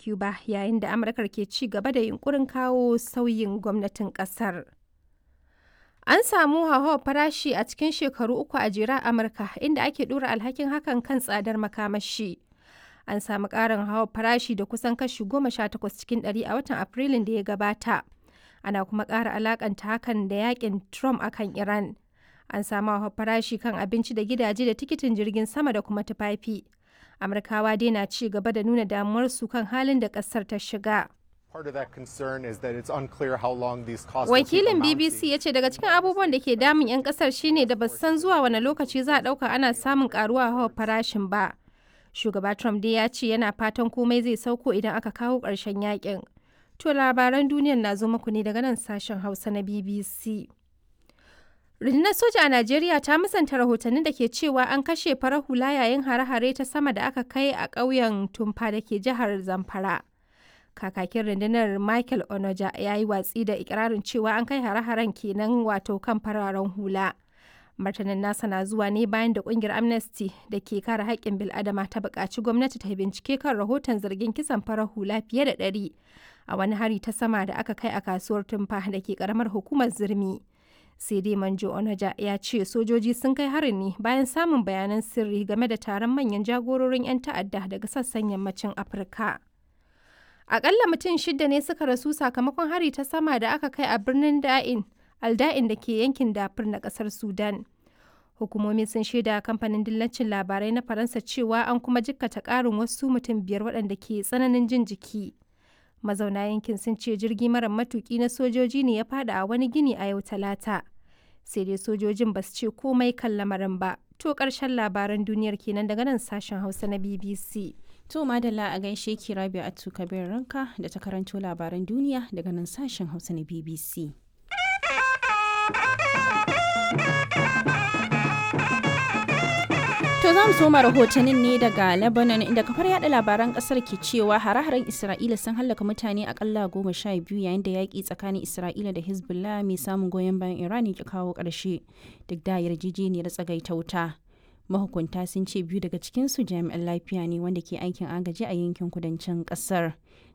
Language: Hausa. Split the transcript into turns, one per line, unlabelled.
Cuba yayin da Amurkar ke ci gaba da yunkurin kawo sauyin gwamnatin ƙasar. An samu hauhawar farashi a cikin shekaru uku a jere a Amurka inda ake ɗora alhakin hakan kan tsadar makamashi. An samu ƙarin hauhawar farashi da kusan kashi goma sha takwas cikin ɗari a watan Afrilun da ya gabata. Ana kuma ƙara alakanta hakan da yakin Trump akan Iran. An samu hauhawar farashi kan abinci da gidaje da tikitin jirgin sama da kuma tufafi. Amurkawa dai na ci gaba da nuna damuwarsu kan halin da ƙasar ta shiga. Wakilin BBC ya ce daga cikin abubuwan da ke damun 'yan kasar shine da ba san zuwa wani lokaci za a ɗauka ana samun karuwa hawa farashin ba. Shugaba Trump dai ya ce yana fatan komai zai sauko idan aka kawo ƙarshen yakin. To labaran duniyar na zo muku ne daga nan sashen Hausa na BBC. Rundunar soja a Najeriya ta musanta rahotannin da ke cewa an kashe farar hula yayin hare-hare ta sama da aka kai a ƙauyen Tumfa da ke jihar Zamfara. kakakin rundunar michael onoja ya yi watsi da ikirarin cewa an kai hare-haren kenan wato kan fararen hula martanin nasa na zuwa ne bayan da kungiyar amnesty da ke kare haƙƙin bil'adama ta buƙaci gwamnati ta bincike kan rahoton zargin kisan farar hula fiye da ɗari a wani hari ta sama da aka kai a kasuwar tumfa da ke ƙaramar hukumar zirmi sai dai manjo onaja ya ce sojoji sun kai harin ne bayan samun bayanan sirri game da taron manyan jagororin 'yan ta'adda daga sassan yammacin afirka Akalla mutum shida ne suka rasu sakamakon hari ta sama da aka kai a birnin Da'in, Alda'in da ke yankin Dafur na kasar Sudan. Hukumomi sun shaida kamfanin dillacin labarai na Faransa cewa an kuma jikkata ƙarin wasu mutum biyar waɗanda ke tsananin jin jiki. Mazauna yankin sun ce jirgi mara matuƙi na sojoji ne ya fada a wani gini a yau talata. Sai dai sojojin ba su ce komai kan lamarin ba. To ƙarshen labaran duniyar kenan daga nan sashen Hausa na BBC.
To madalla a gaishe ki Rabi Atu Kabir Ranka da ta karanto labaran duniya daga nan sashen Hausa na BBC. To za mu soma rahotannin ne daga Lebanon inda kafar yada labaran kasar ke cewa hare-haren Isra'ila sun hallaka mutane akalla goma sha biyu yayin da yaƙi tsakanin Isra'ila da Hezbollah mai samun goyon bayan Iran ya kawo ƙarshe duk da yarjejeniyar tsagaita wuta. mahukunta sun ce biyu daga cikinsu jami'an lafiya ne wanda ke aikin agaji a yankin kudancin kasar